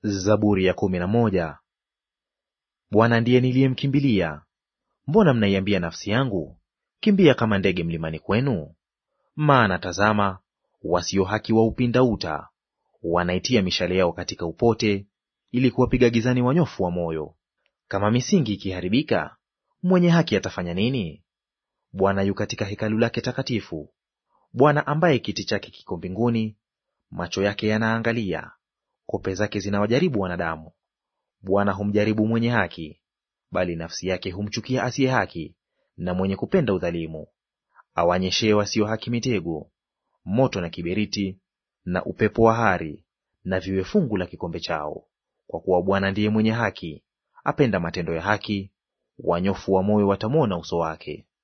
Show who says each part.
Speaker 1: Zaburi ya kumi na moja. Bwana ndiye niliyemkimbilia. Mbona mnaiambia nafsi yangu, kimbia kama ndege mlimani kwenu? Maana tazama, wasio haki waupinda uta, wanaitia mishale yao katika upote, ili kuwapiga gizani wanyofu wa moyo. Kama misingi ikiharibika, mwenye haki atafanya nini? Bwana yu katika hekalu lake takatifu. Bwana ambaye kiti chake kiko mbinguni, macho yake yanaangalia, kope zake zinawajaribu wanadamu. Bwana humjaribu mwenye haki, bali nafsi yake humchukia asiye haki na mwenye kupenda udhalimu. Awanyeshee wasio haki mitego, moto na kiberiti na upepo wa hari, na viwe fungu la kikombe chao. Kwa kuwa Bwana ndiye mwenye haki, apenda matendo ya haki, wanyofu wa moyo watamwona uso wake.